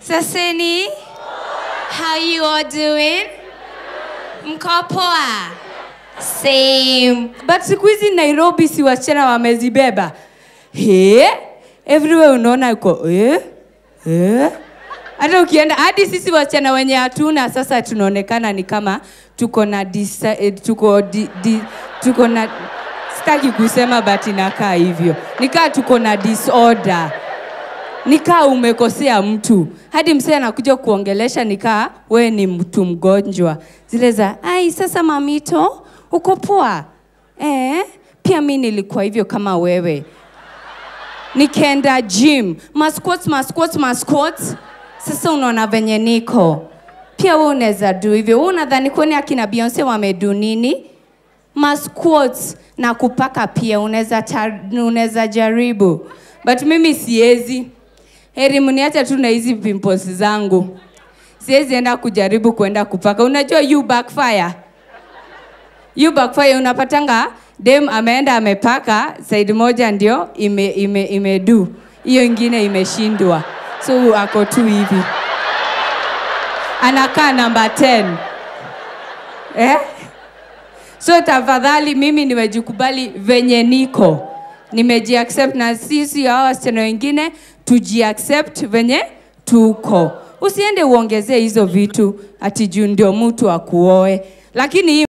Saseni, how you all doing? Mko poa? Same. But siku hizi Nairobi si wasichana wamezibeba. He? Everywhere unaona uko eh? Eh? Hata ukienda hadi sisi wasichana wenye hatuna sasa tunaonekana ni kama tuko na disa, eh, tuko di, di, tuko na sitaki kusema but inakaa hivyo. Nikaa tuko na disorder nikaa umekosea mtu hadi msee anakuja kuongelesha nikaa we ni mtu mgonjwa zile za ai sasa mamito uko poa eh, pia mi nilikuwa hivyo kama wewe nikaenda gym masquats masquats masquats sasa unaona venye niko pia we unaweza du hivyo we unadhani kwani akina beyonce wamedu nini masquats na kupaka pia unaweza ta- unaweza jaribu but mimi siezi heri mniacha tu na hizi pimples zangu siwezi enda kujaribu kwenda kupaka unajua you backfire you backfire unapatanga dem ameenda amepaka side moja ndio ime, ime, imedu hiyo ingine imeshindwa so ako tu hivi anakaa namba 10 eh? so tafadhali mimi nimejikubali venye niko nimejiaccept na sisi hawa wasichana wengine tujiaccept venye tuko usiende uongezee hizo vitu ati juu ndio mtu akuoe lakini hii